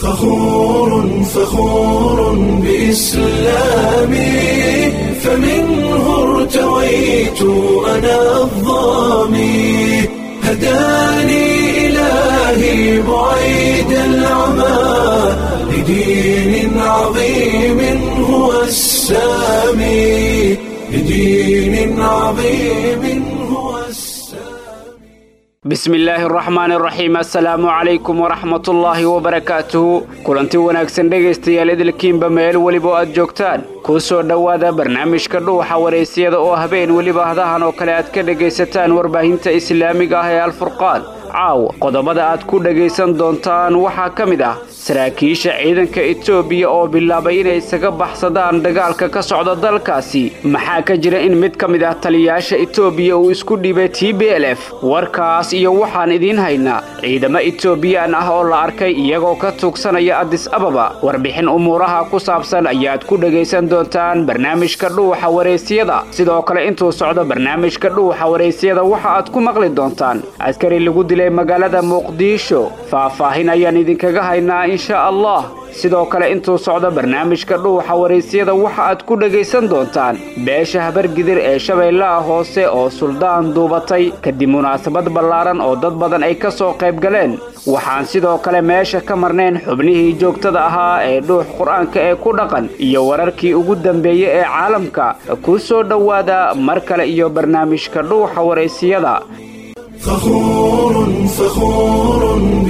فخور فخور بإسلامي فمنه ارتويت أنا الظامي هداني إلهي بعيد العمى لدين عظيم هو السامي لدين عظيم هو السامي bismi illaahi araxmaani araxiim assalaamu calaykum waraxmatullaahi wabarakaatuhu kulanti wanaagsan dhegaystayaal idilkiinba meel weliba oo aad joogtaan kuu soo dhowaada barnaamijka dhuuxa waraysyada oo habeen weliba hadahan oo kale aad ka dhegaysataan warbaahinta islaamiga ah ee alfurqaan caawa qodobada aad ku dhegaysan doontaan waxaa ka mid ah saraakiisha ciidanka etoobiya oo bilaabay inay isaga baxsadaan dagaalka ka socda dalkaasi maxaa ka jira in mid ka mid ah taliyayaasha etoobiya uu isku dhibay t b l f warkaas iyo waxaan idiin haynaa ciidamo etoobiyaan ah oo la arkay iyagoo ka tuugsanaya adis ababa warbixin umuuraha ku saabsan ayaad ku dhegaysan doontaan barnaamijka dhuuxa waraysyada sidoo kale intuu socdo barnaamijka dhuuxa waraysyada waxa aad ku maqli doontaan askari lagu dilay magaalada muqdisho faahfaahin ayaan idinkaga haynaa insha allah sidoo kale intuu socdo barnaamijka dhuuxa waraysyada waxa aad ku dhegaysan doontaan beesha habargidir ee shabeellaha hoose oo suldaan duubatay kadib munaasabad ballaaran oo dad badan ay ka soo qayb galeen waxaan sidoo kale meesha ka marnayn xubnihii joogtada ahaa ee dhuux qur-aanka ee ku dhaqan iyo wararkii ugu dambeeyey ee caalamka ku soo dhowaada mar kale iyo barnaamijka dhuuxa waraysiyada فخور فخور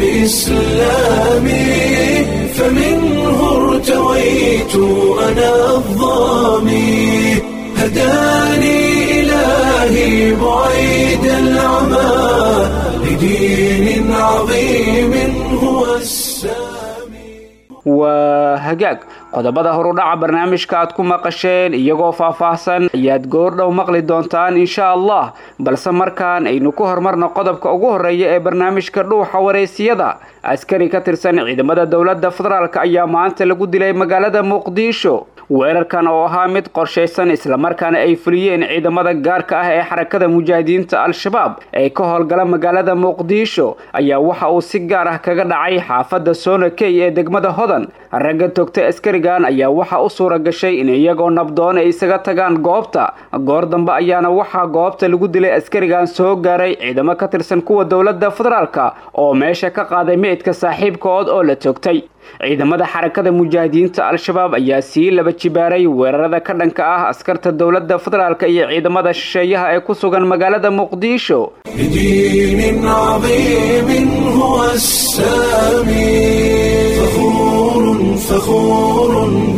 بإسلامي فمنه ارتويت أنا الظامي هداني إلهي بعيد العمى لدين عظيم هو السامي waa hagaag qodobada horudhaca barnaamijka aad ku maqasheen iyagoo faahfaahsan ayaad goordhow maqli doontaan insha allah balse markaan aynu ku horumarno qodobka ugu horeeya ee barnaamijka dhuuxa waraysiyada askari ka tirsan ciidamada dowladda federaalk ayaa maanta lagu dilay magaalada muqdisho weerarkan oo ahaa mid qorshaysan islamarkaana ay fuliyeen ciidamada gaarka ah ee xarakada mujaahidiinta al-shabaab ee ka howlgala magaalada muqdisho ayaa waxa uu si gaar ah kaga dhacay xaafadda soonakey ee degmada hodan ragga togtay askarigan ayaa waxa u suura gashay in iyagoo nabdoon ay isaga tagaan goobta goor dambe ayaana waxaa goobta lagu dilay askarigan soo gaaray ciidamo ka tirsan kuwa dowladda federaalka oo meesha ka qaaday meydka saaxiibkood oo la togtay ciidamada xarakada mujaahidiinta al-shabaab ayaa sii laba jibaaray weerarada ka dhanka ah askarta dowladda federaalk iyo ciidamada shisheeyaha ee ku sugan magaalada muqdisho لدين عظيم هو السامي فخور فخور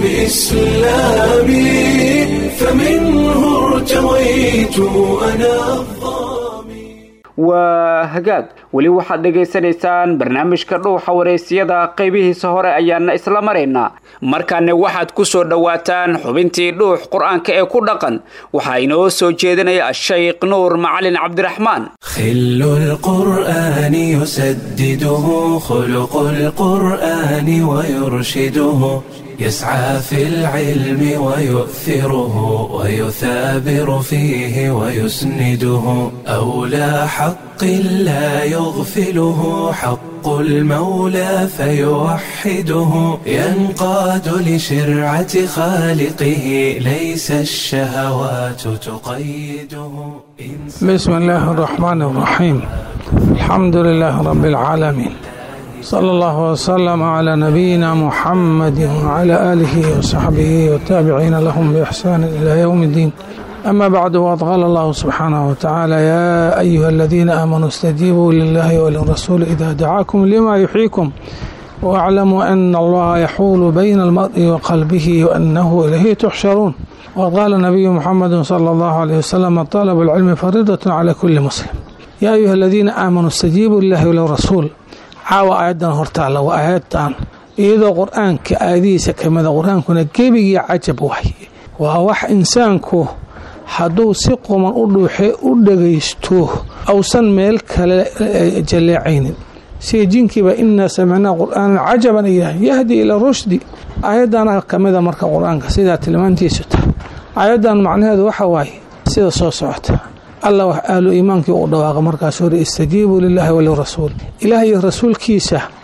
بإسلامي فمنه ارتويت أنا الظامي waa hagaag weli waxaad dhegaysanaysaan barnaamijka dhuuxa waraysyada qaybihiisa hore ayaana isla maraynaa markaana waxaad ku soo dhowaataan xubintii dhuux qur-aanka ee ku dhaqan waxaa inoo soo jeedinaya ashaykh nuur macalin cabdiraxmaan خل القرآن يسدده خلق القرآن ويرشده يسعى في العلم ويؤثره ويثابر فيه ويسنده أولى حق لا يغفله حق المولى فيوحده ينقاد لشرعة خالقه ليس الشهوات تقيده بسم الله الرحمن الرحيم الحمد لله رب العالمين صلى الله وسلم على نبينا محمد وعلى آله وصحبه والتابعين لهم بإحسان إلى يوم الدين أما بعد وقد قال الله سبحانه وتعالى يا أيها الذين آمنوا استجيبوا لله وللرسول إذا دعاكم لما يحييكم واعلموا أن الله يحول بين المرء وقلبه وأنه إليه تحشرون وقال النبي محمد صلى الله عليه وسلم طلب العلم فريضة على كل مسلم يا أيها الذين آمنوا استجيبوا لله وللرسول caawa aayaddan hortaalla waa aayaddan iyadoo qur-aanka aayadihiisa kamida qur-aankuna gebigii cajab waay waa wax insaanku hadduu si quman u dhuuxe u dhagaysto ausan meel kale jalleecaynin sida jinkiiba inaa samicnaa qur'aanan cajaban ayah yahdi ila rushdi aayadana kamida marka qur-aanka sidaa tilmaantiisu tahay aayaddan macnaheedu waxa waaye sida soo socota alla wax ahlu iimaankii u dhawaaqa markaas hore istajiibuu lilaahi walirasuul ilaah iyo rasuulkiisa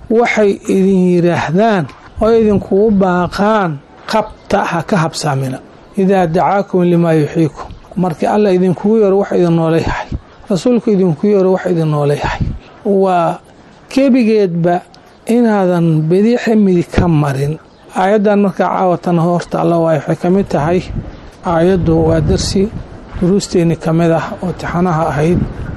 waxay idin yidhaahdaan oo idinkugu baaqaan qabta ha ka habsaamina idaa dacaakum limaa yuxiikum markii alla idinkugu yeero wax idin noola yahay rasuulku idinku yeero wax idin noola yahay waa kebigeedba inaadan bediixa midig ka marin aayaddan markaa caawatan horta alla waay waxay ka mid tahay aayaddu waa darsi duruusteenni ka mid ah oo tixanaha ahayd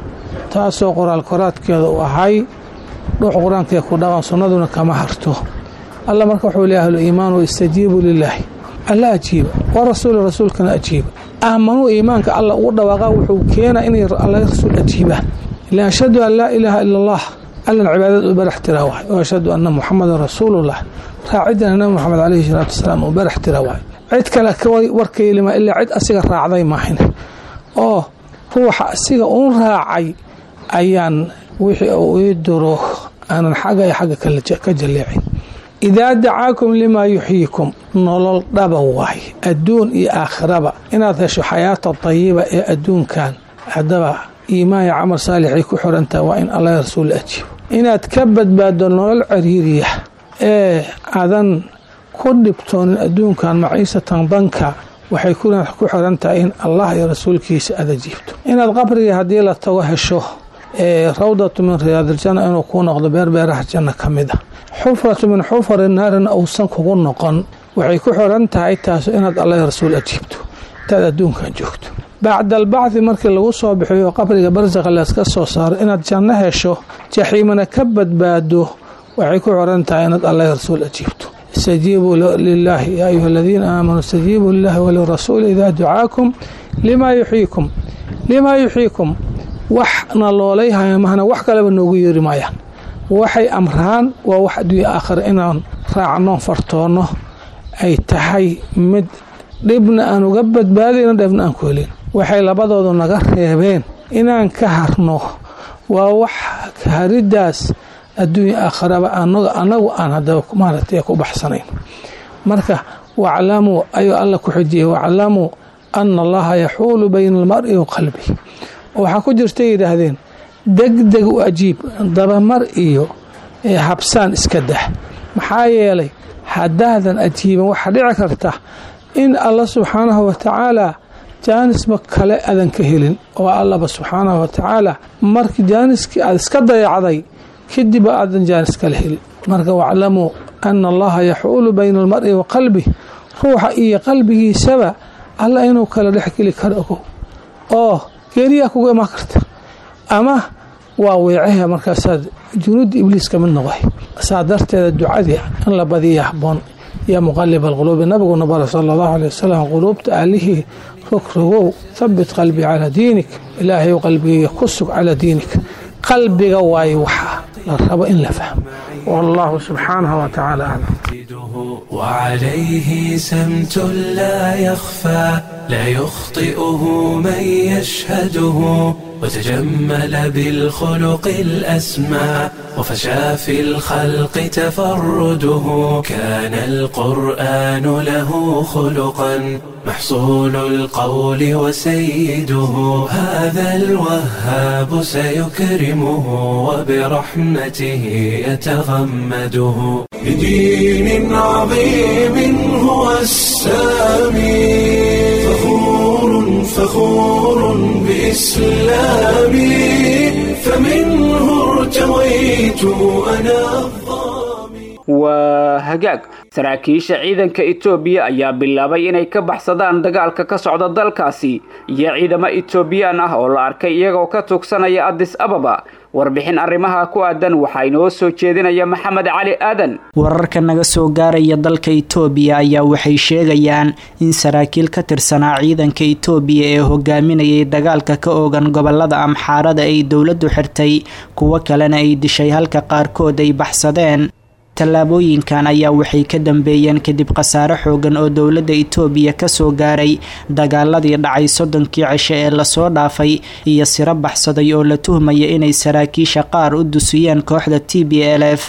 taasoo qoraal koraadkeeda u ahay dhuux qur-aankee ku dhaqan sunnaduna kama harto alla marka wuxuu leeya ahlu iimaan istajiibuu lilaahi alla ajiiba wa rasuuli rasuulkana ajiiba aamanuu iimaanka alla ugu dhawaaqa wuxuu keenaa inay alla rasuul ajiibaan ila ashhadu an laa ilaaha ila allah allan cibaadad u barax tiraa waay oo ashhadu anna muxamadan rasuulullah raacidana nabi moxamed caleyhi salaatu wasalaam uu barax tira waay cid kale warkaylima ilaa cid asiga raacday maahin oo ruuxa asiga uun raacay ayaan wixii uu ii duro aanan xagga iyo xagga ka jalleecin idaa dacaakum limaa yuxyiikum nolol dhaba waay adduun iyo aakhiraba inaad hesho xayaata tayiba ee adduunkan haddaba iimaan iyo camal saalixay ku xirantaha waa in allah rasuul ajiibo inaad ka badbaaddo nolol cariiriya ee adan ku dhibtoonin adduunkan maciisatan danka waxay ku xiran tahay in allah iyo rasuulkiisa aad ajiibto inaad qabriga haddii la tago hesho ee rawdatu min riyaadiljanna inuu kuu noqdo beerbeeraha janna ka mid a xufratu min xufari naarina uusan kugu noqon waxay ku xiran tahay taas inaad allah iyo rasuul ajiibto intaad adduunkan joogto bacda albacdi markii lagu soo bixiyo qabriga barsaqa layska soo saaro inaad janno hesho jaxiimana ka badbaado waxay ku xiran tahay inaad allah iyo rasuul ajiibto istajiibuu lilaahi yaa ayuha aladiina aamanuu istajiibuu lilahi walirasuuli idaa ducaakum limaa yuxyiikum limaa yuxyiikum waxna loolayhaya mahna wax kaleba noogu yeeri maayaan waxay amraan waa wax adduunya aakhira inaan raacno fartoonno ay tahay mid dhibna aan uga badbaadayno dheefna aan ku helin waxay labadoodu naga reebeen inaan ka harno waa wax hariddaas adduunya aakharaba anagu aan hadaba maaragtay ku baxsanayn marka waclamuu ayuu alla ku xijiyey waclamuu ana allaha yaxuulu bayna almari wa qalbi waxaa ku jirta yidhaahdeen degdeg u ajiib dabamar iyo habsaan iska dah maxaa yeelay haddaadan ajiiban waxaa dhici karta in alla subxaanahu wa tacaala jaanisma kale adan ka helin oo allaba subxaanahu wa tacaala markii jaaniskii aad iska dayacday kadib aadan jaanis kale helin marka waclamuu ana allaha yaxuulu bayna almari wa qalbi ruuxa iyo qalbigiisaba alla inuu kala dhexgeli karo ogow oo geeriyaa kugu imaan karta ama waa weecaha markaasaad junuudda ibliis ka mid noqday saa darteeda ducadii in la badiya habboon yaa muqalib alquluubi nabiguna bara sala allahu aley wasalam quluubta aalihii rogrogow habit qalbii calaa diinik ilaahay qalbigayga ku sug calaa diinik qalbiga waayo waxaa la rabo in la fahmo wallahu subxaanahu wa tacaala aclam وعليه سمت لا يخفى لا يخطئه من يشهده وتجمل بالخلق الأسمى وفشى في الخلق تفرده كان القرآن له خلقا محصول القول وسيده هذا الوهاب سيكرمه وبرحمته يتغمده بدين عظيم هو السامي فخور فخور بإسلامي فمنه ارتويت أنا الظامي waa hagaag saraakiisha ciidanka etoobiya ayaa bilaabay inay ka baxsadaan dagaalka ka socda dalkaasi iyo ciidamo etoobiyaan ah oo la arkay iyagoo ka tuugsanaya addis ababa warbixin arrimaha ku aadan waxaa inoo soo jeedinaya maxamed cali aadan wararka naga soo gaaraya dalka itoobiya ayaa waxay sheegayaan in saraakiil ka tirsanaa ciidanka itoobiya ee hogaaminayay dagaalka ka oogan gobolada amxaarada ay dowladdu xirtay kuwo kalena ay dishay halka qaarkood ay baxsadeen tallaabooyinkan ayaa waxay ka dambeeyeen kadib khasaare xoogan oo dowladda itoobiya kasoo gaaray dagaaladii dhacay soddonkii cishe ee lasoo dhaafay iyo siro baxsaday oo la tuhmaya inay saraakiisha qaar u dusiyeen kooxda t b l f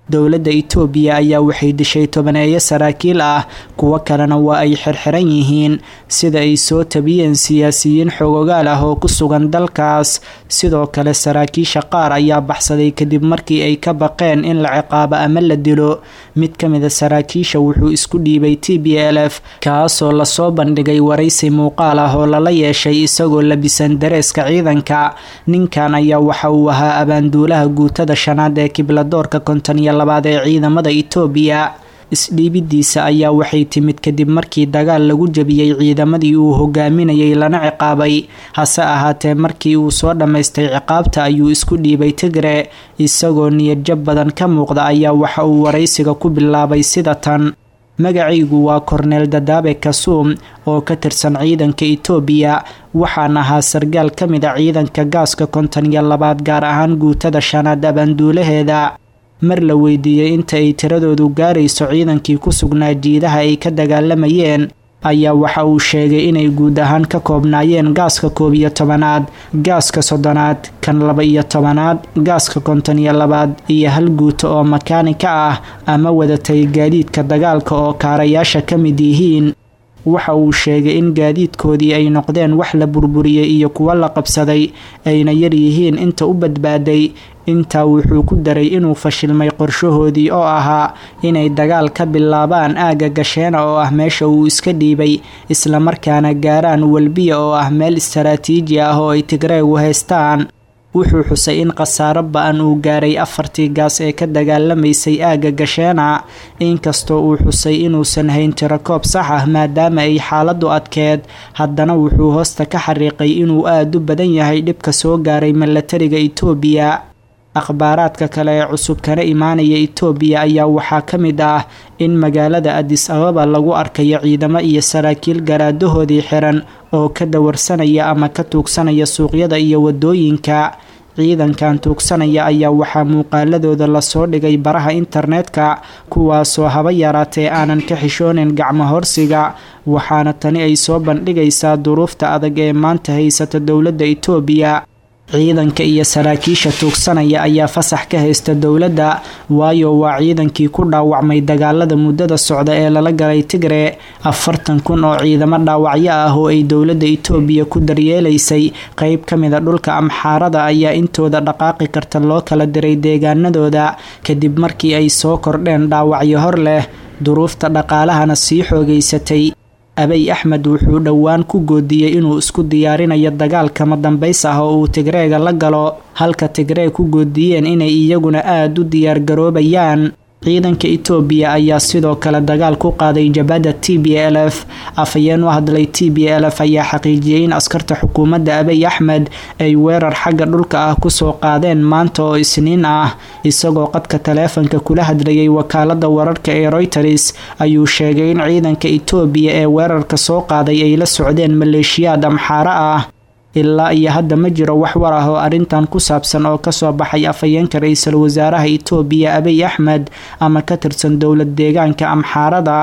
dowladda itoobiya ayaa waxay dishay tobaneeyo saraakiil ah kuwo kalena waa ay xirxiran yihiin sida ay soo tabiyeen siyaasiyiin xogogaal ah oo ku sugan dalkaas sidoo kale saraakiisha qaar ayaa baxsaday kadib markii ay ka baqeen in la ciqaabo ama la dilo mid ka mid a saraakiisha wuxuu isku dhiibay t b l f kaasoo lasoo bandhigay waraysi muuqaal ah oo lala yeeshay isagoo labisan dareeska ciidanka ninkan ayaa waxa uu ahaa abaanduulaha guutada shanaad ee kibladoorka konton iyo labaad ee ciidamada itoobiya isdhiibidiisa ayaa waxay timid kadib markii dagaal lagu jebiyey ciidamadii uu hogaaminayay lana ciqaabay hase ahaatee markii uu soo dhammaystay ciqaabta ayuu isku dhiibay tigre isagoo niyadjab badan ka muuqda ayaa waxa uu waraysiga ku bilaabay sida tan magacaygu waa korneel dadaabe kasuum oo ka tirsan ciidanka itoobiya waxaan ahaa sargaal ka mid a ciidanka gaaska konton iyo labaad gaar ahaan guutada shanaad abaanduulaheeda mar la weydiiyey inta ay tiradoodu gaarayso ciidankii ku sugnaa jiidaha ay ka dagaalamayeen ayaa waxa uu sheegay inay guud ahaan ka koobnaayeen gaaska koob iyo tobanaad gaaska soddonaad kan laba iyo tobanaad gaaska konton iyo labaad iyo hal guuto oo makaanika ah ama wadatay gaadiidka dagaalka oo kaarayaasha ka mid yihiin waxa uu sheegay in gaadiidkoodii ay noqdeen wax la burburiyey iyo kuwo la qabsaday ayna yar yihiin inta u badbaaday intaa wuxuu ku daray inuu fashilmay qorshahoodii oo ahaa inay dagaal ka bilaabaan aagga gasheena oo ah meesha uu iska dhiibay islamarkaana gaaraan welbiya oo ah meel istaraatiiji ah oo ay tigreegu haystaan wuxuu xusay in khasaaro ba-an uu gaaray afartii gaas ee ka dagaalamaysay aagga gasheena inkastoo uu xusay inuusan hayn tirakoob sax ah maadaama ay xaaladu adkeed haddana wuxuu hoosta ka xariiqay inuu aada u badan yahay dhibka soo gaaray milatariga itoobiya akhbaaraadka kale ee cusub kana imaanaya itoobiya ayaa waxaa ka mid ah in magaalada adis ababa lagu arkayo ciidamo iyo saraakiil garaadahoodii xiran oo ka dawarsanaya ama ka tuugsanaya suuqyada iyo wadooyinka ciidankan tuugsanaya ayaa waxaa muuqaaladooda lasoo dhigay baraha internetka kuwaasoo haba yaraatee aanan ka xishoonin gacmo horsiga waxaana tani ay soo bandhigaysaa duruufta adag ee maanta haysata dowladda itoobiya ciidanka iyo saraakiisha tuugsanaya ayaa fasax ka haysta dowladda waayo waa ciidankii ku dhaawacmay dagaalada muddada socda ee lala galay tigre afartan kun oo ciidamo dhaawacyo ah oo ay dowladda itoobiya ku daryeelaysay qeyb ka mid a dhulka amxaarada ayaa intooda dhaqaaqi karta loo kala diray deegaanadooda kadib markii ay soo kordheen dhaawacyo hor leh duruufta dhaqaalahana sii xoogaysatay abay axmed wuxuu dhowaan ku goodiyey inuu isku diyaarinayo dagaal kama dambays ah oo uu tigreega la galo halka tigree ku goodiyeen inay iyaguna aada u diyaargaroobayaan ciidanka itoobiya ayaa sidoo kale dagaal ku qaaday jabhadda t b l f afhayeen u hadlay t b l f ayaa xaqiijiyey in askarta xukuumadda abay axmed ay weerar xagga dhulka ah kusoo qaadeen maanta oo isniin ah isagoo qadka taleefanka kula hadlayay wakaalada wararka ee royters ayuu sheegay in ciidanka itoobiya ee weerarka soo qaaday ay la socdeen maleeshiyaad amxaaro ah ilaa iyo hadda ma jiro wax war ah oo arrintan ku saabsan oo kasoo baxay afhayeenka ra-iisul wasaaraha itoobiya abiy axmed ama ka tirsan dowlad deegaanka amxaarada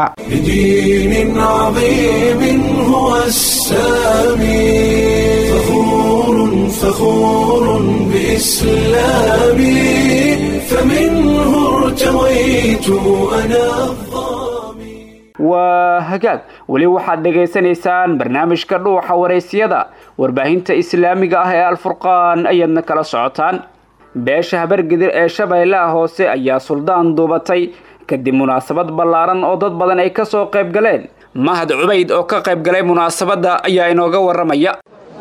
بدين عظيم هو السامي فخور فخور بإسلامي فمنه ارتويت أنا الظامي waa hagaag weli waxaad dhagaysanaysaan barnaamijka dhuuxa waraysyada warbaahinta islaamiga ah ee alfurqaan ayaadna kala socotaan beesha habargidir ee shabeellaha hoose ayaa suldaan duubatay kadib munaasabad ballaaran oo dad badan ay kasoo qayb galeen mahad cubayd oo ka qayb galay munaasabadda ayaa inooga waramaya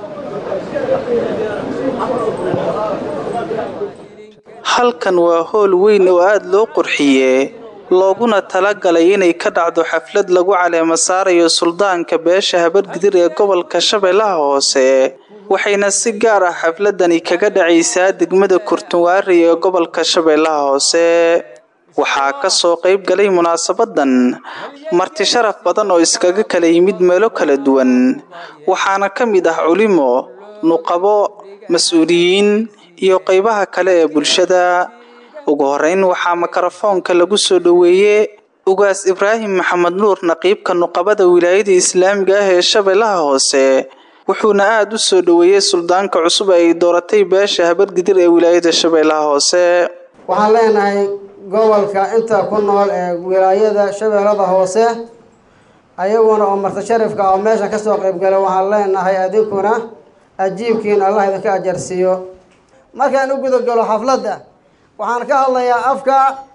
halkan waa hool weyn oo aada loo qurxiyee looguna talagalay inay ka dhacdo xaflad lagu caleemo saarayo suldaanka beesha habargidir ee gobolka shabeellaha hoose waxayna si gaar ah xafladani kaga dhacaysaa degmada kurtunwaari ee gobolka shabeellaha hoose waxaa kasoo qayb galay munaasabadan marti sharaf badan oo iskaga kala yimid meelo kala duwan waxaana ka mid ah culimo nuqabo mas-uuliyiin iyo qeybaha kale ee bulshada ugu horeyn waxaa mikrofoonka lagu soo dhoweeyey ugaas ibraahim maxamed nuur naqiibka nuqabada wilaayada islaamiga ah ee shabeellaha hoose wuxuuna aada u soo dhoweeyey suldaanka cusub ay dooratay beesha habargidir ee wilaayada shabeellaha hoose waxaan leenahay gobolka inta ku nool ee wilaayada shabeellada hoose ayaguna oo marti sharifka oo meesha kasoo qeybgala waxaan leenahay adinkuna ajiibkiin allah idinka ajarsiiyo markaan u gudagalo xafladda waxaan ka hadlayaa afka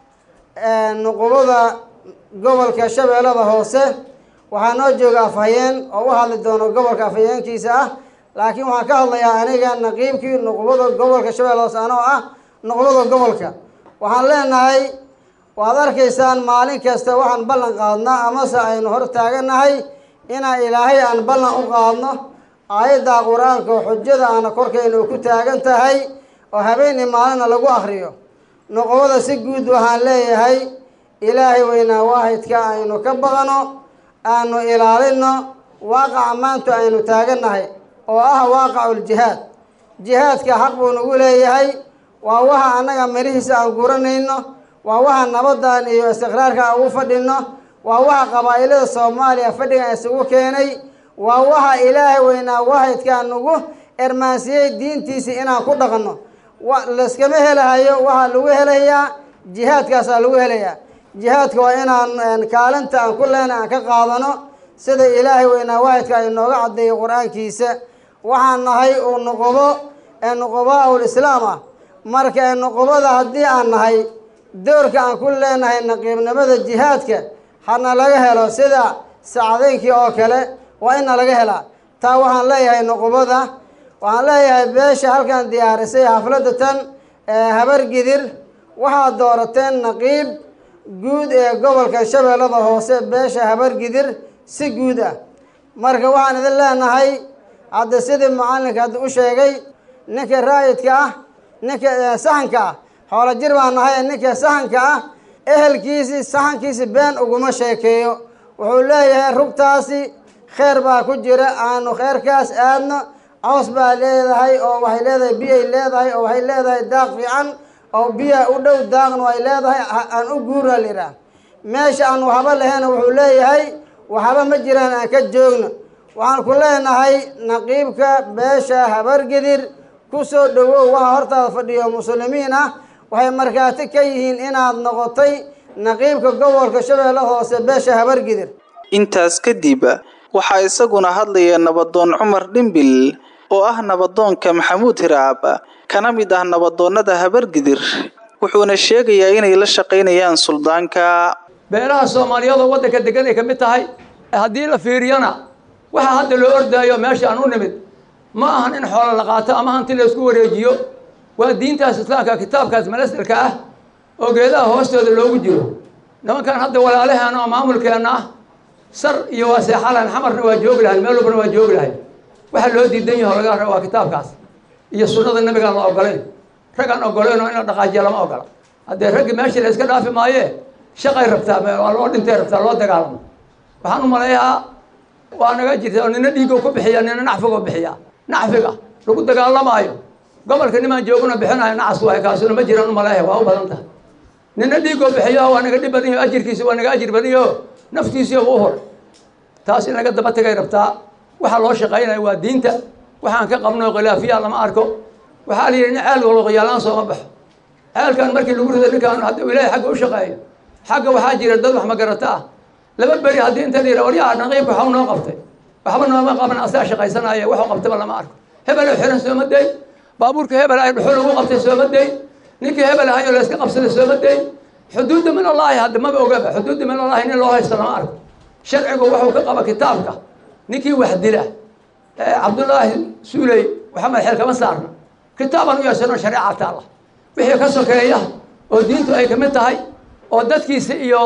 nuqubada gobolka shabeellada hoose waxaa noo jooga afhayeen oo u hadli doono gobolka afhayeenkiisa ah laakiin waxaan ka hadlayaa aniga naqiibkii nuqubada gobolka shabeellada hoose anoo ah nuqubada gobolka waxaan leenahay waad arkaysaan maalin kasta waxaan ballan qaadnaa amase aynu hor taaganahay inaan ilaahay aan ballan u qaadno aayadda qur-aanka oo xujada aana korkayna ku taagan tahay oo habeenii maalina lagu akriyo nuqubada si guud waxaan leeyahay ilaahay weynaa waahidka aynu ka baqano aanu ilaalino waaqaca maanta aynu taagannahay oo ah waaqaculjihaad jihaadka xaq buu nagu leeyahay waa waxa annaga mirihiisa aan guranayno waa waxa nabadan iyo istiqraarka aan ugu fadhino waa waxa qabaa'ilada soomaaliya fadhigan isugu keenay waa waxa ilaahay weynaa waahidkaa nagu ermaansiyey diintiisii inaan ku dhaqanno layskama helahayo waxaa lagu helayaa jihaadkaasaa lagu helayaa jihaadka waa inaan kaalinta aan ku leenay aan ka qaadano sida ilaahay weynaa waahidka ay nooga caddeeyay qur-aankiisa waxaan nahay uu nuqubo ee nuqubaa ul islaam ah marka ee nuqubada haddii aan nahay doorka aan ku leenahay naqiibnimada jihaadka hana laga helo sida sacdeynkii oo kale waa ina laga helaa taa waxaan leeyahay nuqubada waxaan leeyahay beesha halkan diyaarisay xafladda tan ee habargidir waxaad doorateen naqiib guud ee gobolka shabeellada hoose beesha habargidir si guud ah marka waxaan idin leenahay hadda sidii macalinka hadda u sheegay ninka raayidka ah ninka saxanka ah xoolo jir baan nahay ninka saxanka ah ehelkiisii saxankiisi been uguma sheekeeyo wuxuu leeyahay rugtaasi kheer baa ku jira aanu kheerkaas aadno caws baa leedahay oo waxay leedahay biyay leedahay oo waxay leedahay daaq fiican oo biya u dhow daaqna ay leedahay aan u guura liraa meesha aan waxba lahayn wuxuu leeyahay waxba ma jiraan aan ka joogno waxaan ku leenahay naqiibka beesha habargidir ku soo dhowow waxa hortaada fadhiyo muslimiin ah waxay markhaati ka yihiin inaad noqotay naqiibka gobolka shabeelle hoose beesha habargidir intaas kadib waxaa isaguna hadlaya nabadoon cumar dhimbil oo ah nabadoonka maxamuud hiraab kana mid ah nabadoonnada habargidir wuxuuna sheegayaa inay la shaqaynayaan suldaanka beelaha soomaaliyeed oo waddanka degan ay ka mid tahay haddii la fiiriyana waxaa hadda loo ordaayo meesha aan u nimid ma ahan in xoolo la qaato ama hanti la isku wareejiyo waa diintaas islaamka kitaabkaas manasilka ah oo geedaha hoostooda loogu jiro nimankan hadda walaalaheena oo maamulkeenna ah sar iyo waa seexalahan xamarna waa joogi lahay meel walbana waa joogi lahay waxa loo diidan yaho laga raba waa kitaabkaas iyo sunnada nabigaan la ogolayn raggaan ogolayn oo in la dhaqaajiya lama ogola haddee raggi meeshii la iska dhaafi maayee shaqay rabtaa waa loo dhintay rabtaa loo dagaalamo waxaan u maleeyaa waa naga jirta oo nina dhiigoo ku bixiya nina nacfigoo bixiya nacfiga lagu dagaalamaayo gobolka nimaan jooguna bixinayo nacas waay kaasuna ma jiraan u maleeya waa u badan tahay nina dhiigoo bixiyo waa naga dhib badan yaho ajirkiisa waa naga ajir badan yaho naftiisiyo u hor taas in laga daba tagay rabtaa waxaa loo shaqaynaya waa diinta waxaan ka qabno khilaafiya lama arko waxaa la yidhi nin ceel walba qiyaalaan sooma baxo ceelkan markii lagu rido ninkaan hadda ilaahay xagga u shaqeeyo xagga waxaa jira dad wax magarata ah laba beri haddii inta la yidhaha waryaha naqiibka waxa u noo qabtay waxba nooma qaban asaa shaqaysanaya waxu qabtaba lama arko hebel oo xiran sooma day baabuurka hebel ay dhuxul ugu qabtay sooma day ninkii hebel ahay oo la iska qabsaday sooma day xuduudda min allaahi hadda maba ogaba xuduudda min allaahi nin loo haysto lama arko sharcigu wuxuu ka qaba kitaabka ninkii wax dila cabdullaahi suuley maxamed xeel kama saarna kitaabaan u yeesano shareeca taalla wixii ka sokeeya oo diintu ay kamid tahay oo dadkiisa iyo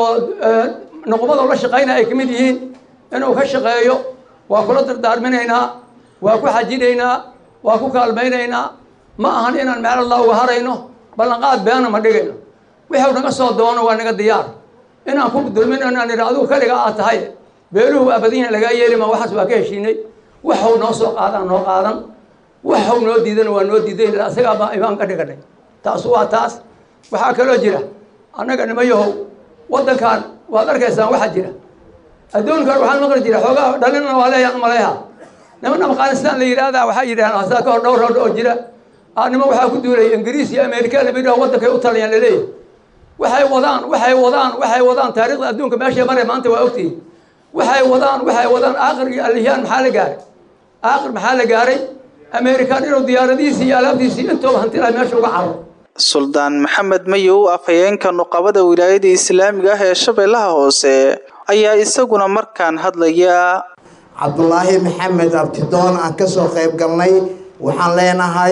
nuqubada la shaqaynaya ay kamid yihiin inuu ka shaqeeyo waa kula dardaarminaynaa waa ku xajinaynaa waa ku kaalmaynaynaa ma ahan inaan meel allah uga harayno ballanqaad beena ma dhigayno wixuu naga soo doono waa naga diyaar inaan ku dulmin inaan idha adigu kaliga aad tahay beeluhu waa badan yahin lagaa yeeli ma waxaas waa ka heshiinay waxuu noo soo qaadaan noo qaadan waxuu noo diidana waa noo diiday isagaa baa imaan ka dhiganay taasu waa taas waxaa kaloo jira annaga nimayahow waddankan waad arkaysaan waxaa jira adduunkan waxaan maqli jira xoogaa dhalinna waa leeyaan umaleeha niman afghanistan la yidhaahdaa waxaa yidhahdaan hasaa ka hor dhowr rood oo jira nima waxaa ku duulay ingiriis iyo amerika lama yidhaho waddankay u taliyaan laleeyahy waxay wadaan waxay wadaan waxay wadaan taariikhda adduunka meeshay maray maanta waa ogtihiin waxay wadaan waxay wadaan aakhirkii alihiyaan maxaa la gaaray aakhir maxaa la gaaray amerikaan inuu diyaaradihiisii iyo alaabtiisii intooba hantilaha meesha uga caro suldaan maxamed mayow afhayeenka nuqabada wilaayada islaamiga ah ee shabeellaha hoose ayaa isaguna markaan hadlaya cabdulaahi maxamed abtidoon aan kasoo qayb galnay waxaan leenahay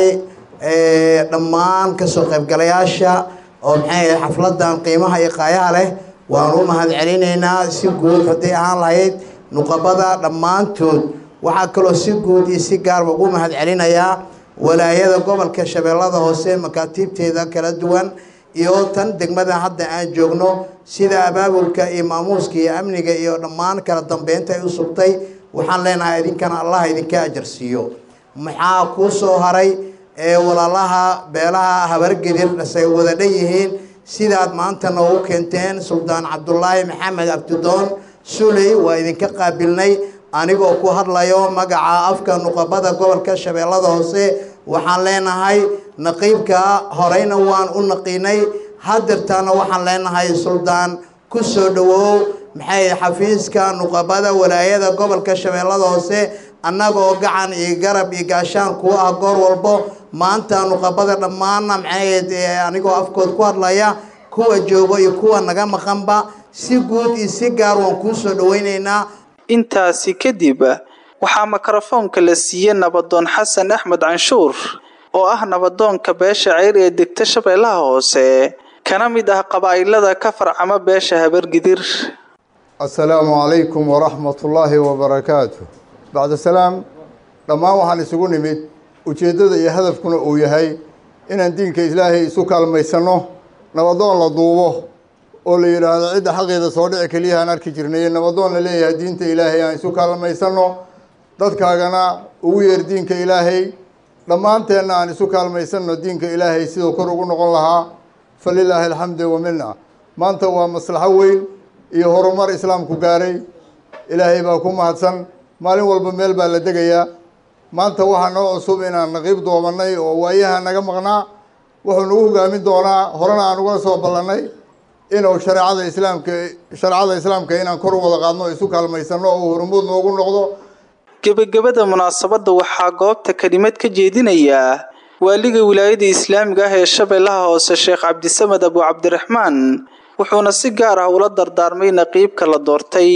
dhammaan kasoo qaybgalayaasha oo maxay xafladan qiimaha iyo qaayaha leh waan u mahad celinaynaa si guud hadday ahaan lahayd nuqabada dhammaantood waxaa kaloo si guud iyo si gaarba ugu mahad celinayaa walaayada gobolka shabeellada hoose makaatiibteeda kala duwan iyo tan degmada hadda aan joogno sida abaabulka iyo maamuuska iyo amniga iyo dhammaan kala dambeynta ay u sugtay waxaan leenahay idinkana allah idinka ajarsiiyo maxaa kuu soo haray ee walaalaha beelaha habargedir say wada dhan yihiin sidaad maanta noogu keenteen suldaan cabdulaahi maxamed abdidoon suley waa idinka qaabilnay anigoo ku hadlayo magaca afka nuqabada gobolka shabeellada hoose waxaan leenahay naqiibka horeyna waan u naqiinay hadeertaana waxaan leenahay suldaan ku soo dhawow maxay xafiiska nuqabada walaayada gobolka shabeellada hoose annagoo gacan iyo garab iyo gaashaan kuwa ah goor walbo maanta nuqabada dhammaanna maxayd anigoo afkood ku hadlaya kuwa joogo iyo kuwa naga maqanba si guud iyo si gaar waan kuu soo dhaweyneynaa intaasi kadib waxaa mikrofoonka la siiyey nabadoon xasan axmed canshuur oo ah nabadoonka beesha ceyr ee degta shabeellaha hoose kana mid ah qabaa'ilada ka farcama beesha habargidir assalaamu calaykum waraxmatullaahi wabarakaatu bacda salaam dhammaan waxaan isugu nimid ujeeddada iyo hadafkuna uu yahay inaan diinka ilaahay isu kaalmaysanno nabadoon la duubo oo la yidhaahdo cidda xaqeeda soo dhici keliya aan arki jirnay nabadoon la leeyahay diinta ilaahay aan isu kaalmaysanno dadkaagana ugu yeer diinka ilaahay dhammaanteenna aan isu kaalmaysanno diinka ilaahay siduu kor ugu noqon lahaa falilaahi alxamdu wamina maanta waa maslaxo weyn iyo horumar islaamku gaaray ilaahay baa ku mahadsan maalin walba meel baa la degayaa maanta waxaa noo cusub inaan naqiib doobannay oo waayaha naga maqnaa wuxuu nagu hogaamin doonaa horena aan ugala soo ballannay inuu shareecada islaamka shareecada islaamka inaan kor u wada qaadno isu kaalmaysanno oo horumuud noogu noqdo gebagabada munaasabadda waxaa goobta kelimad ka jeedinaya waaliga wilaayada islaamiga ah ee shabeellaha hoose sheekh cabdisamed abu cabdiraxmaan wuxuuna si gaar ah ula dardaarmay naqiibka la doortay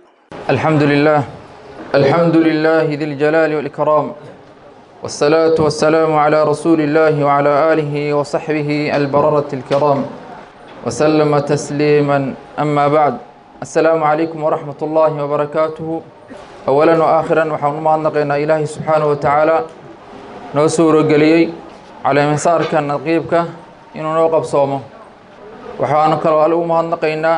الحمد لله الحمد لله ذي الجلال والإكرام والصلاة والسلام على رسول الله وعلى آله وصحبه البررة الكرام وسلم تسليما أما بعد السلام عليكم ورحمة الله وبركاته أولا وآخرا وحن ما نقينا إلهي سبحانه وتعالى نوسور قليي على مسارك نقيبك إنه نوقف صومه وحان كلو ألو ما نقينا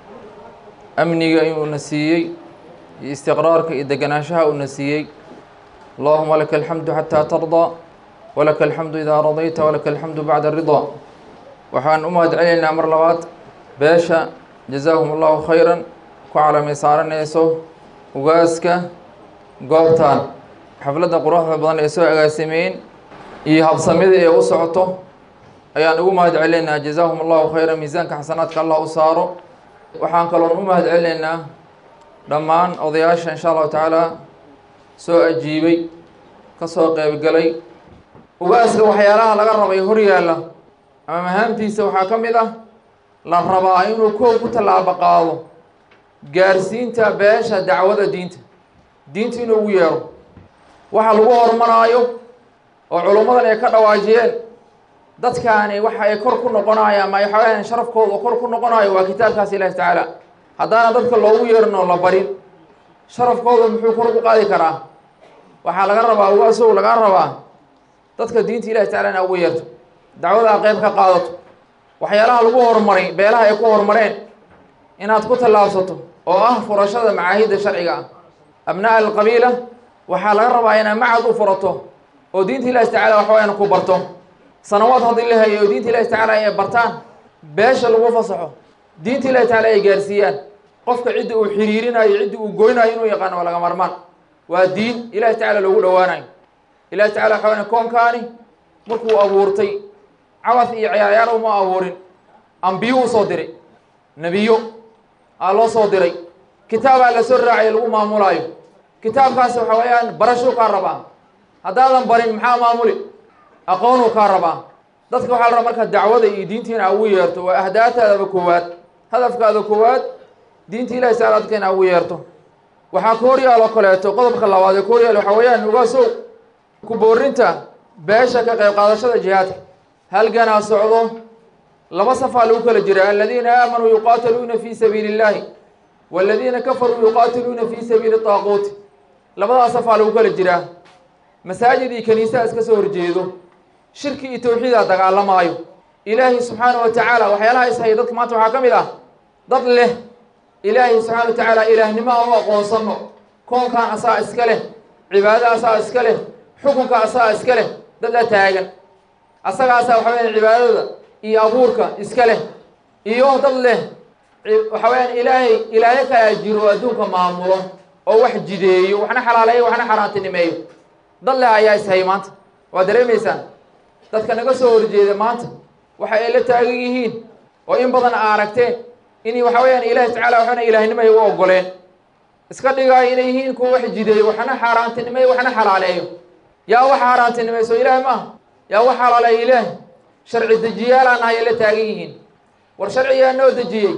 أمني إنه نسيي استقرارك إذا جناشها ونسيي اللهم لك الحمد حتى ترضى ولك الحمد إذا رضيت ولك الحمد بعد الرضا waxaan u mahad celinaynaa mar labaad beesha jazaahum allahu khayran ku calamiysaaranayso ugaaska goobtan xafladda quruxda badan ee soo agaasimeyn iyo habsamida ee u socoto ayaan ugu mahad celinaynaa jazaahum allahu khayran miisaanka xasanaadka allah u saaro waxaan kaloon u mahad celinaynaa dhammaan odayaasha insha allahu tacaala soo ajiibay ka soo qeybgalay ugaaska waxyaalaha laga rabay hor yaalla ama mahaamtiisa waxaa ka mid ah la rabaa inuu koow ku tallaabo qaado gaarsiinta beesha dacwada diinta diinta inuu ugu yeero waxa lagu horumaraayo oo culummadan ay ka dhawaajiyeen dadkaani waxa ay kor ku noqonayaan ama ay xoogahan sharafkooda kor ku noqonayo waa kitaabkaas ilaahi tacaala haddaana dadka loogu yeerin oo la barin sharafkooda muxuu kor ku qaadi karaa waxaa laga rabaa ugaasow lagaa rabaa dadka diinta ilahi tacala ina ugu yeerto dacwadaa qeyb ka qaadato waxyaalaha lagu horumaray beelaha ay ku horumareen inaad ku tallaabsato oo ah furashada macaahidda sharciga ah abnaa alqabiila waxaa laga rabaa inaad macad u furato oo diinta ilahi tacala waxawayaan ku barto sanawaad haddii la hayo oo diinta ilahi tacala ay bartaan beesha lagu fasaxo diinta ilahi tacala ay gaarsiiyaan qofka cidda uu xiriirinayo cidda uu goynayo inuu yaqaano waa laga marmaan waa diin ilahi tacala loogu dhowaanayo ilahi tacala waxawayaan koonkaani markuu abuurtay cabas iyo ciyaaryaar uma abuurin ambiyo u soo diray nebiyo aa loo soo diray kitaabaa la soo raacay lagu maamulaayo kitaabkaasi waxa weeyaan barashuu kaa rabaa haddaadan barin maxaa maamuli aqoonuu kaa rabaa dadka waxaa la rabaa markaa dacwada iyo diinta in aa ugu yeerto waa ahdaataadaba koowaad hadafkaada koowaad diinta ilahi saala dadka in aa ugu yeerto waxaa ka hor yaal oo kaleeto qodobka labaad ee ka hor yaal waxaa weeyaan ogaasow ku boorinta beesha ka qayb qaadashada jihaadka halganaa socdo laba safaa lagu kala jira aladiina aamanuu yuqaatiluuna fi sabiili اllahi waladiina kafaruu yuqaatiluuna fi sabiili طaaquuti labadaas safaa lagu kala jiraa masaajid iyo kaniisaha iska soo horjeedo shirki iyo tawxiidaa dagaalamaayo ilaahay subxaanaه wa tacaala waxyaalaha ishaya dadka maanta waxaa ka mid ah dad leh ilaahay subxaana wa tacaala ilaahnimo aan u aqoonsano koonkan asaa iska leh cibaadada asaa iska leh xukunka asaa iska leh dad la taagan asagaasaa waxa weya cibaadada iyo abuurka iska leh iyo dad leh waxa weyaan ilaahay ilaahyo kalaa jiro oo adduunka maamulo oo wax jideeyo waxna xalaaleeyo waxna xaaraantinimeeyo dad leh ayaa ishaya maanta waa dareemaysaan dadka naga soo horjeeda maanta waxa ay la taagan yihiin oo in badan a aragteen in waxa weyaan ilaahi tacala waxana ilaahnimay u ogoleen iska dhigaayo inay yihiin kuwa wax jideeyo waxna xaaraantinimeeyo waxna xalaaleeyo yaa wax xaaraantinimayso ilaah maaha yaa wax xalaaleeyo ilaah sharci dejiyaal aan ahay la taagan yihiin war sharcigaa noo dejiyey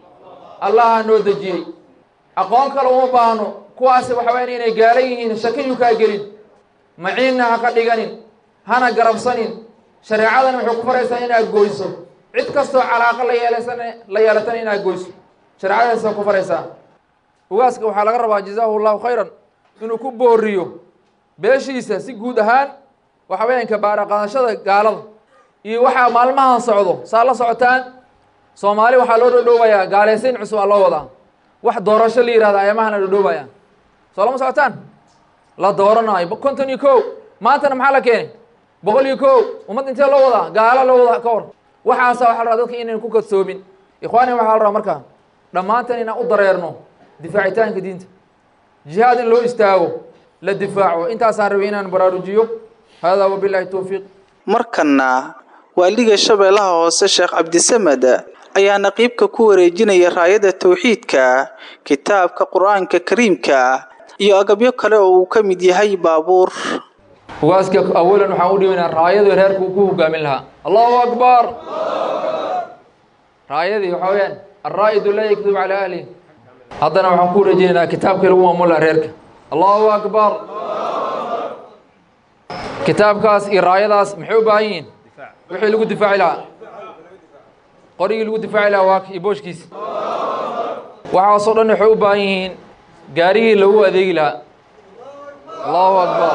allaha noo dejiyey aqoon kale uma baahno kuwaasi waxa weyaan inay gaalan yihiin shakiyuu kaa gelin maciinna ha ka dhiganin hana garabsanin shareecadan waxay ku faraysaa inaad goyso cid kastoo calaaqo la yeelasan la yeelatana inaad goyso shareecadaasa ku faraysaa ugaaska waxaa laga rabaa jazaahu llahu khayran inuu ku booriyo beeshiisa si guud ahaan waxa weyaan kabaara qaadashada gaalada iyo waxaa maalmahan socdo saa la socotaan soomaali waxaa loo dhodhoobayaa gaalaysiin cusub aa loo wadaa wax doorasho la yihahda ayamahan la dhodhoobaya soo lama socotaan la dooranaayo konton iyo ko maantana maxaa la keenay boqol iyo ko ummad intee loo wadaa gaalo loo wadaa ka hor waxaasa waxa la rabaa dadka inaynu ku kadsoomin ikhwaani waxaa la rabaa markaa dhammaantan inaan u dareerno difaacitaanka diinta jihaad in loo istaago la difaaco intaasaan rabay inaan baraarujiyo hada wabilahi towfiiq markana waaliga shabeellaha hoose sheekh cabdisamed ayaa naqiibka ku wareejinaya raayada tawxiidka kitaabka qur-aanka kariimka iyo agabyo kale oo uu ka mid yahay baabuur ugaaska awalan waxaan u dhibaynaa raayadu reerka uu ku hogaamin lahaa allahu akbar raayadii waxaa weyaan alraa'idu laa yakdub calaa ahlih haddana waxaan ku wareejinaynaa kitaabkii lagu maamul lahaa reerka allahu akbar kitaabkaas iyo raayadaas maxay u baahan yihiin wixii lagu difaaci lahaa qorigii lagu difaaci lahaa waa iyo booshkiisa waxaasoo dhan waxay u baahan yihiin gaarigii lagu adeegi lahaa allahu akbar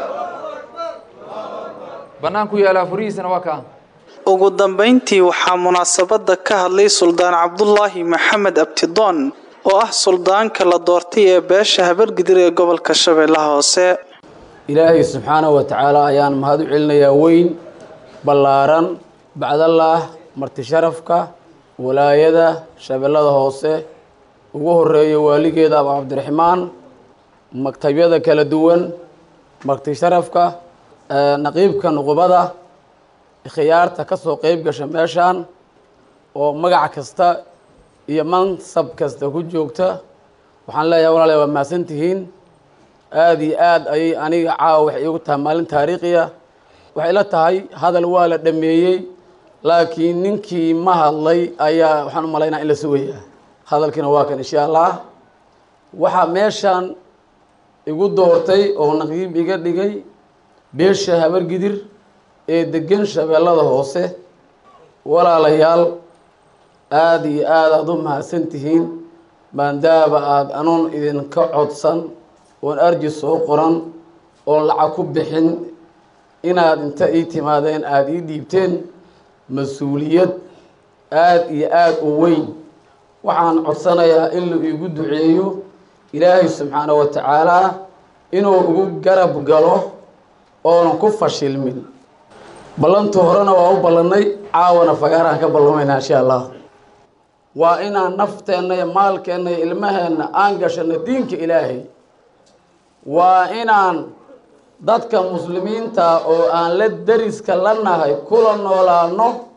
banaanku yaalaa furihiisana waa kaa ugu dambayntii waxaa munaasabada ka hadlay suldaan cabdulaahi maxamed abtidoon oo ah suldaanka la doortay ee beesha habargidir ee gobolka shabeellaha hoose ilaahay subxaanahu wa tacaala ayaan mahad u celinayaa weyn ballaaran bacdallaah marti sharafka walaayada shabeellada hoose ugu horeeyo waaligeeda abu cabdiraxmaan maktabyada kala duwan marti sharafka naqiibka nuqubada khiyaarta ka soo qeyb gasha meeshaan oo magac kasta iyo mansab kasta ku joogta waxaan leeyahay walaalayaal waa mahadsan tihiin aada iyo aad ayay aniga caawa waxay iigu tahay maalin taariikhiya waxay la tahay hadal waa la dhameeyey laakiin ninkii ma hadlay ayaa waxaan u malaynaa in la sugayaa hadalkiina waa kan insha allah waxaa meeshaan igu doortay oo naqiib iga dhigay beesha habargidir ee degan shabeellada hoose walaalayaal aada iyo aada aada u mahadsan tihiin maadaaba aada anuun idinka codsan oon arji soo qoran oon lacag ku bixin inaad inta ii timaadeen aada ii dhiibteen mas-uuliyad aada iyo aada u weyn waxaan codsanayaa in la iigu duceeyo ilaahay subxaana wa tacaalaa inuu ugu garab galo oonan ku fashilmin ballantu horena waa u ballannay caawana fagaarahan ka ballamaynaa insha allah waa inaan nafteenna iyo maalkeenna iyo ilmaheenna aan gashano diinka ilaahay waa inaan dadka muslimiinta oo aan la deriska la nahay kula noolaano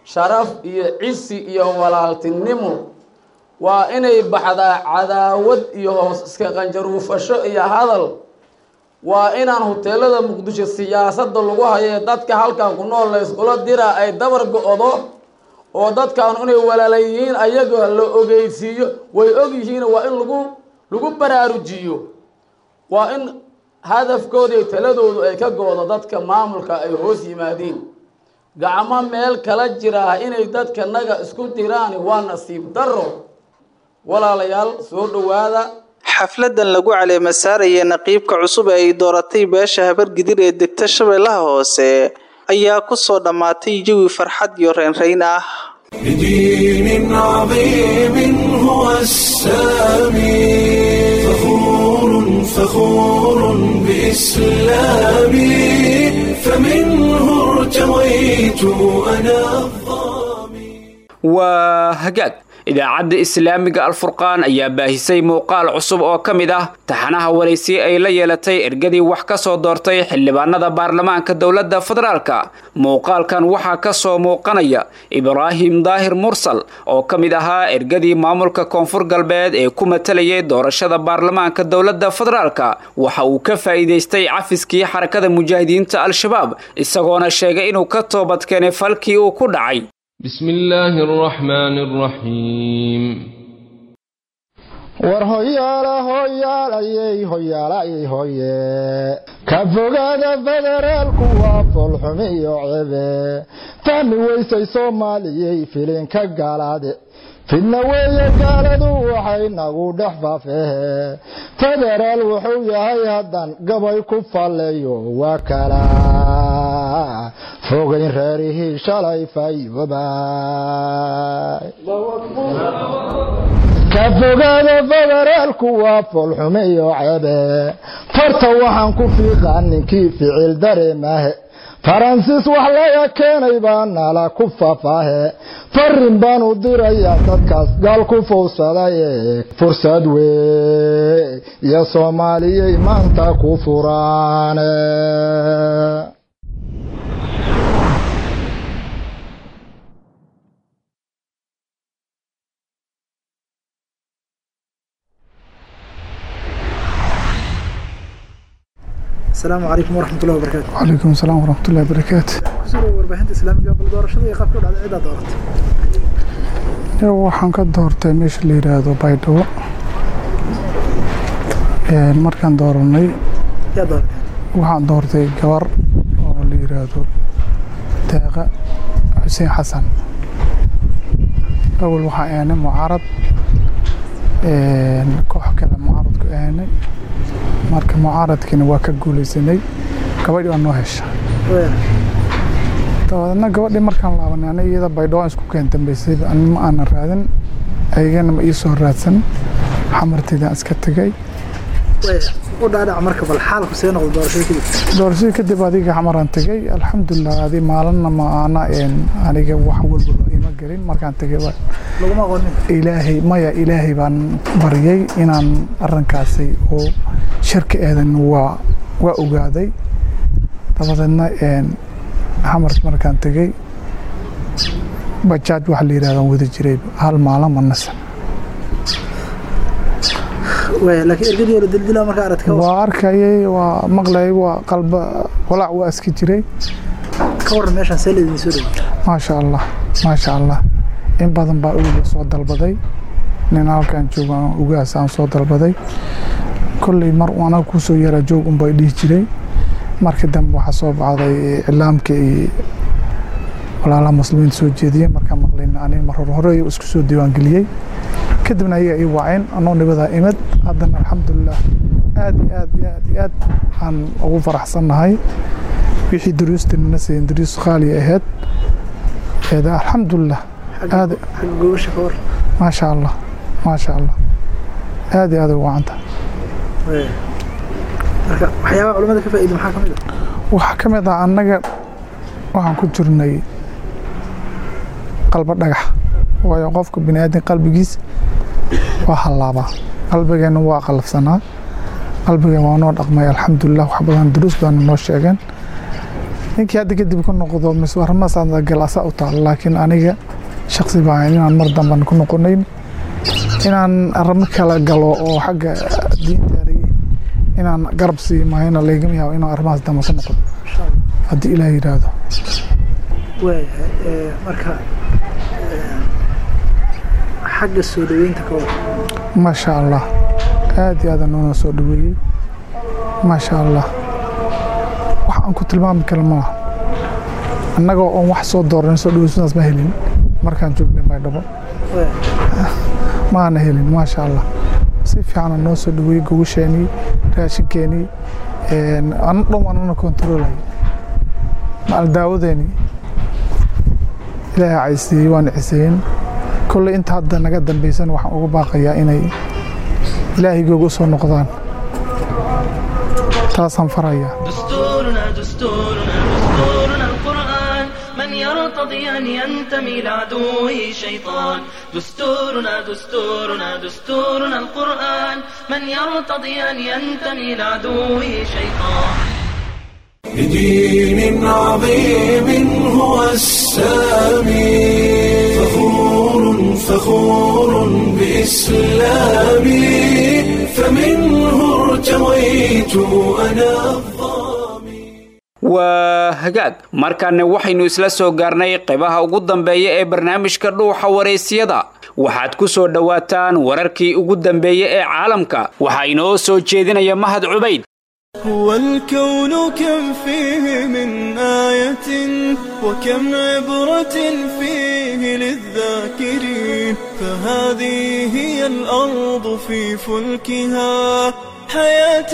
sharaf iyo cisi iyo walaaltinimo waa inay baxdaa cadaawad iyo hoos iska qanjaruufasho iyo hadal waa inaan huteelada muqdisho siyaasadda lagu hayo ee dadka halkan ku nool la iskula diraa ay dabar go-do oo dadkan inay walaala yihiin ayaga la ogeysiiyo way og yihiin waa in lagu lagu baraarujiyo waa in hadafkooda iyo taladoodu ay ka go-do dadka maamulka ay hoos yimaadiin gacmo meel kala jiraa inay dadka naga isku diraan waa nasiib darro walaalayaal soo dhowaada xafladan lagu caleema saaraya naqiibka cusub ee ay dooratay beesha habargidir ee degta shabeellaha hoose ayaa ku soo dhammaatay jawi farxad iyo reynreyn ah بدين عظيم هو السامي فخور فخور بإسلامي فمنه ارتويت أنا waa hagaag idaacadda islaamiga alfurqaan ayaa baahisay muuqaal cusub oo ka mid ah taxanaha waraysi ay la yeelatay ergadii wax ka soo doortay xildhibaanada baarlamaanka dowladda federaalka muuqaalkan waxaa ka soo muuqanaya ibraahim daahir mursal oo ka mid ahaa ergadii maamulka koonfur galbeed ee ku matalayay doorashada baarlamaanka dowladda federaalka waxa uu ka faa'iidaystay cafiskii xarakada mujaahidiinta al-shabaab isagoona sheegay inuu ka toobad keenay falkii uu ku dhacay بسم الله الرحمن الرحيم war hoyaala hoyaalayey hoyaalayey hoye ka fogaada federaalku waa foolxumi iyo cebe fahmi weysay soomaaliyey filinka gaalaade fidna weeye gaaladu waxay nagu dhex faafehe federaal wuxuu yahay haddan gabay ku falleeyo waa kala fogayn reerihii shalay fayoobay ka fogaada federaalku waa foolxume iyo cebe farta waxaan ku fiiqaa ninkii ficil dareemahe faransiis wax laga keenay baa nala ku fafaahe farin baan u dirayaa dadkaas gaal ku fowsadaye fursad wey iyo soomaaliyey maanta ku furaane السلام عليكم ورحمة الله وبركاته وعليكم السلام ورحمة الله وبركاته kusoo warbaahinta islaamiga bal doorashada iyo qaabka u dhacday cidaa dooratay waxaan ka doortay meesha la yidhaahdo baydhabo markaan dooranay yaa dooratay waxaan doortay gabar oo la yidhaahdo deeqa xuseen xasan awal waxaa aanay mucaarad koox kale mucaaradku aanay marka mucaaradkiina waa ka guulaysanay gabadhii waa noo hesha dabadeedna gabadhii markaan laabanay ana iyada baydhabo isku keen dambeysay ma aanan raadin ayagana ma ii soo raadsan xamarteydaan iska tegay u dhaadhac marka bal xaalku see noqdo doorashada kadib doorashadii kadib adiga xamaraan tegay alxamdulilah adi maalinna ma ana aniga wax walba ima gelin markaan tegay laguma aqoonin ilaahay maya ilaahay baan baryay inaan arrinkaasi oo shirka eedan waa waa ogaaday dabadeedna xamar markaan tegey bajaaj waxa la yidhahdaa wada jiray hal maalin ma nasan laakiin ergadii la dildilaa markaa aradka waa arkayay waa maqlayay waa qalba walaac waa iska jiray ka waran meeshaan see laydin soo dhawey maasha allah maasha allah in badan baa uga soo dalbaday nin halkaan joogo ugaas aan soo dalbaday kolley mar anaga kusoo yaraa joog unbay dhihi jiray markii dambe waxaa soo baxday iclaamka iyo walaalaha muslimiinta soo jeediyey markaan maqlayn aniga mar hore hore isku soo diiwaangeliyey kadibna ayaga ii waceen anoo nibadaa imid haddana alxamdulilah aad iyo aad iyo aad iyo aad aan ugu faraxsannahay wixii duruustinana siiyeen duruus qaali ahayd alxamdulilah aad gobasha ka war maasha allah maasha allah aad iyo aad ugu wacanta marka waxyaabaha culimada ka faa'iida maxaa ka mid ah waxaa ka mid ah annaga waxaan ku jirnay qalbo dhagax waayo qofka bini aadan qalbigiis waa hallaabaa qalbigeenna waa qalafsanaa qalbigeen waa noo dhaqmay alxamdulilah wax badan duruus baana noo sheegeen ninkii hadda kadib ku noqdo mise arrimahaas gal asaa u taalo laakiin aniga shaksi baa inaan mar damban ku noqonayn inaan arrimo kala galo oo xagga diinta inaan garab sii maahayna laygama yaabo inaan arrimahaas dambe ku noqdo haddii ilaah yidhaahdo waayahay marka xagga soo dhaweynta ka wada maasha allah aad iyo aad noona soo dhaweeyey maasha allah wax aan ku tilmaami kara ma laha annagoo oon wax soo dooran soo dhaweysadaas ma helin markaan joognay baydhabo maana helin maasha allah si fiican noo soo dhaweeyey gogasheenii raashinkeenii ana dhan waan ana kontaroolay maal daawadeeni ilaahay caysiiyey waan ciseeyeen kolley inta hadda naga dambaysan waxaan uga baaqayaa inay ilaahigooga u soo noqdaan taasaan farayaa دستورنا دستورنا دستورنا القرآن من يرتضي أن ينتمي لعدوه شيطان دستورنا دستورنا دستورنا القرآن من يرتضي أن ينتمي لعدوه شيطان بدين عظيم هو السامي فخور فخور بإسلامي فمنه ارتويت أنا waa hagaag markaana waxaynu isla soo gaarnay qaybaha ugu dambeeya ee barnaamijka dhuuxa waraysyada waxaad ku soo dhowaataan wararkii ugu dambeeya ee caalamka waxaa inoo soo jeedinaya mahad cubayd هو الكون كم فيه من آية وكم عبرة فيه للذاكرين فهذه هي الأرض في فلكها حياة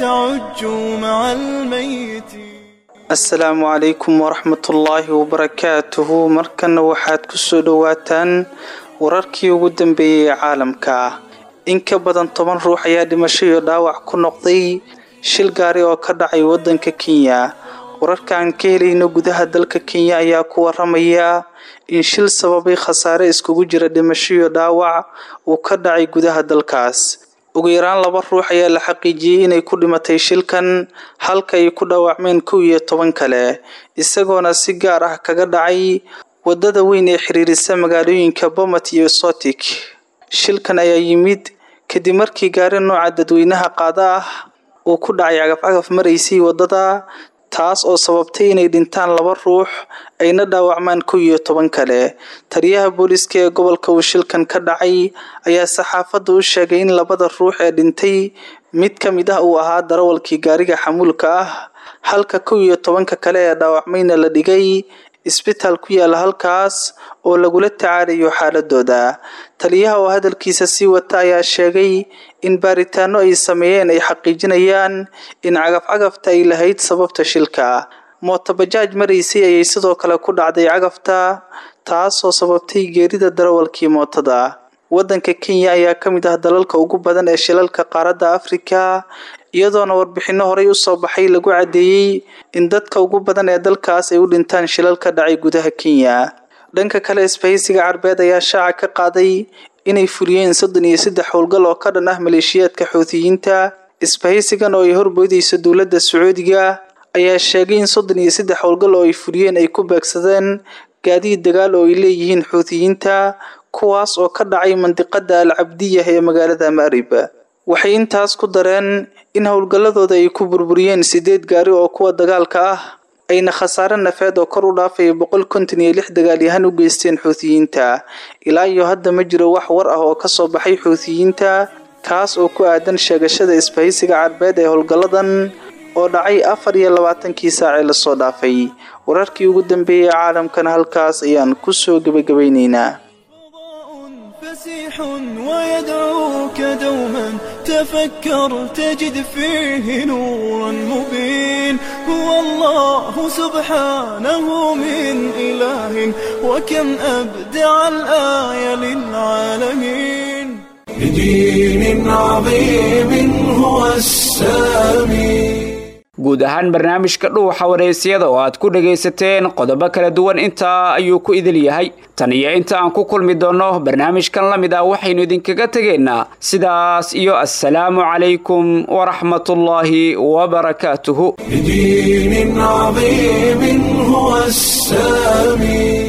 تعج مع الميت asalaamu calaykum waraxmatullaahi wabarakaatuhu markana waxaad ku soo dhowaataan wararkii ugu dambeeyey ee caalamka in ka badan toban ruux ayaa dhimasho iyo dhaawac ku noqday shil gaari oo ka dhacay waddanka kenya wararka aan ka helayno gudaha dalka kenya ayaa ku waramaya in shil sababay khasaare iskugu jira dhimasho iyo dhaawac uu ka dhacay gudaha dalkaas ugu yaraan laba ruux ayaa la xaqiijiyey inay ku dhimatay shilkan halka ay ku dhaawacmeen kow iyo toban kale isagoona si gaar ah kaga dhacay wadada weyn ee xiriirisa magaalooyinka bomat iyo sotik shilkan ayaa yimid kadib markii gaari nooca dadweynaha qaada ah uu ku dhacay cagafcagaf maraysay wadada taas oo sababtay inay dhintaan laba ruux ayna dhaawacmaan kow iyo toban kale taliyaha booliiska ee gobolka uu shilkan ka dhacay ayaa saxaafadda u sheegay in labada ruux ee dhintay mid ka mid ah uu ahaa darawalkii gaariga xamuulka ah halka kow iyo tobanka kale ee dhaawacmayna la dhigay isbitaal ku yaala halkaas oo lagula tacaalayo xaaladooda taliyaha oo hadalkiisa sii wata ayaa sheegay in baaritaano ay sameeyeen ay xaqiijinayaan in cagaf-cagafta ay lahayd sababta shilka mootobajaaj maraysay ayay sidoo kale ku dhacday cagafta taasoo sababtay geerida darawalkii mootada waddanka kenya ayaa ka mid ah dalalka ugu badan ee shilalka qaaradda afrika iyadoona warbixinno horey usoo baxay lagu caddeeyey in dadka ugu badan ee dalkaas ay u dhintaan shilal ka dhacay gudaha kenya dhanka kale isbahaysiga carbeed ayaa shaaca ka qaaday inay fuliyeen soddon iyo saddex howlgal oo ka dhan ah maleeshiyaadka xuutiyiinta isbahaysigan oo ay horboodayso dowladda sacuudiga ayaa sheegay in soddon iyo saddex howlgal oo ay fuliyeen ay ku beegsadeen gaadiid dagaal oo ay leeyihiin xuutiyiinta kuwaas oo ka dhacay mandiqada al cabdiyah ee magaalada ma'rib waxay intaas ku dareen in howlgalladooda ay ku burburiyeen sideed gaari oo kuwa dagaalka ah ayna khasaare nafeed oo kor u dhaafaya boqol konton iyo lix dagaalyahan u geysteen xuutiyiinta ilaa iyo hadda ma jiro wax war ah oo ka soo baxay xuutiyiinta kaas oo ku aadan sheegashada isbahaysiga carbeed ee howlgalladan oo dhacay afar iyo labaatankii saacee lasoo dhaafay wararkii ugu dambeeyey caalamkana halkaas ayaan ku soo gebagabaynaynaa فسيح ويدعوك دوما تفكر تجد فيه نورا مبين هو الله سبحانه من إله وكم أبدع الآية للعالمين بدين عظيم هو السامي guud ahaan barnaamijka dhuuxa waraysyada oo aad ku dhagaysateen qodobo kala duwan intaa ayuu ku idil yahay tan iyo inta aan ku kulmi doonno barnaamijkan la mid ah waxaynu idinkaga tegaynaa sidaas iyo assalaamu calaykum waraxmatullaahi wabarakaatuhu بدين عظيم هو السامي